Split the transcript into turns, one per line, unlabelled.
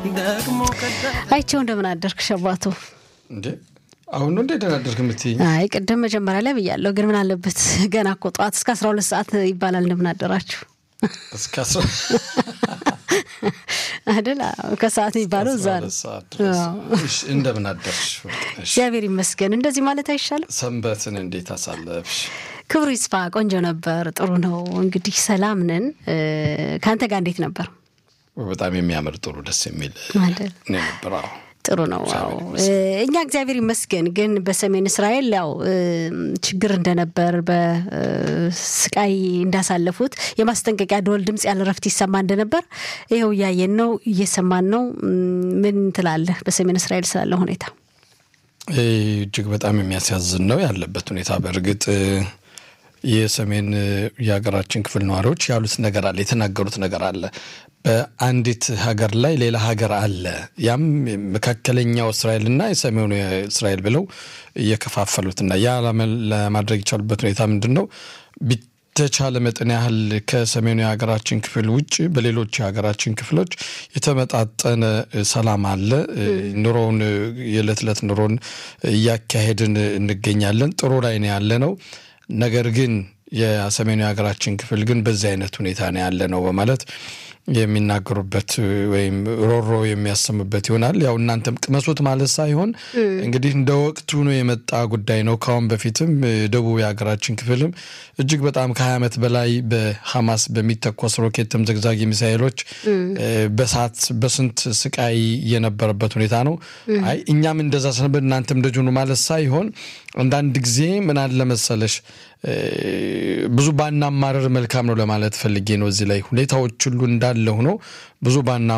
አይቼው እንደምን አደርክ ሸባቱ?
እንዴ አሁን ነው እንደ ደናደርክ የምትይኝ?
አይ ቅድም መጀመሪያ ላይ ብያለሁ፣ ግን ምን አለበት ገና እኮ ጠዋት እስከ አስራ ሁለት ሰዓት ይባላል። እንደምን አደራችሁ
እስከ አስራ
አይደል? ከሰዓት የሚባለው እዛ ነው።
ሰዓት ድረስ እሺ፣ እንደምን አደርሽ? እሺ፣
እግዚአብሔር ይመስገን። እንደዚህ ማለት አይሻልም?
ሰንበትን እንዴት አሳለፍሽ?
ክብሩ ይስፋ። ቆንጆ ነበር። ጥሩ ነው። እንግዲህ ሰላም ነን። ከአንተ ጋር እንዴት ነበር?
በጣም የሚያምር ጥሩ ደስ የሚል
አይደል?
ነው የነበረ። አዎ።
ጥሩ ነው። አዎ እኛ እግዚአብሔር ይመስገን። ግን በሰሜን እስራኤል ያው ችግር እንደነበር በስቃይ እንዳሳለፉት የማስጠንቀቂያ ደወል ድምፅ ያለ ረፍት ይሰማ እንደነበር ይኸው እያየን ነው፣ እየሰማን ነው። ምን ትላለህ በሰሜን እስራኤል ስላለ ሁኔታ?
እጅግ በጣም የሚያሳዝን ነው ያለበት ሁኔታ። በእርግጥ የሰሜን የሀገራችን ክፍል ነዋሪዎች ያሉት ነገር አለ፣ የተናገሩት ነገር አለ። በአንዲት ሀገር ላይ ሌላ ሀገር አለ። ያም መካከለኛው እስራኤልና የሰሜኑ እስራኤል ብለው እየከፋፈሉትና ያ ለማድረግ የቻሉበት ሁኔታ ምንድን ነው? በተቻለ መጠን ያህል ከሰሜኑ የሀገራችን ክፍል ውጭ በሌሎች የሀገራችን ክፍሎች የተመጣጠነ ሰላም አለ። ኑሮውን የዕለት ዕለት ኑሮን እያካሄድን እንገኛለን። ጥሩ ላይ ነው ያለ ነው። ነገር ግን የሰሜኑ የሀገራችን ክፍል ግን በዚህ አይነት ሁኔታ ነው ያለ ነው በማለት የሚናገሩበት ወይም ሮሮ የሚያሰሙበት ይሆናል። ያው እናንተም ቅመሱት ማለት ሳይሆን እንግዲህ እንደ ወቅቱ ነው የመጣ ጉዳይ ነው። ከአሁን በፊትም ደቡብ የሀገራችን ክፍልም እጅግ በጣም ከሀያ ዓመት በላይ በሐማስ በሚተኮስ ሮኬትም ዘግዛጊ ሚሳይሎች በሳት በስንት ስቃይ የነበረበት ሁኔታ ነው። አይ እኛም እንደዛ ስነበር እናንተም እንደዚሁ ነው ማለት ሳይሆን አንዳንድ ጊዜ ምን አለ መሰለሽ ብዙ ባናማረር መልካም ነው ለማለት ፈልጌ ነው። እዚህ ላይ ሁኔታዎች ሁሉ እንዳለ ሆኖ ብዙ ባና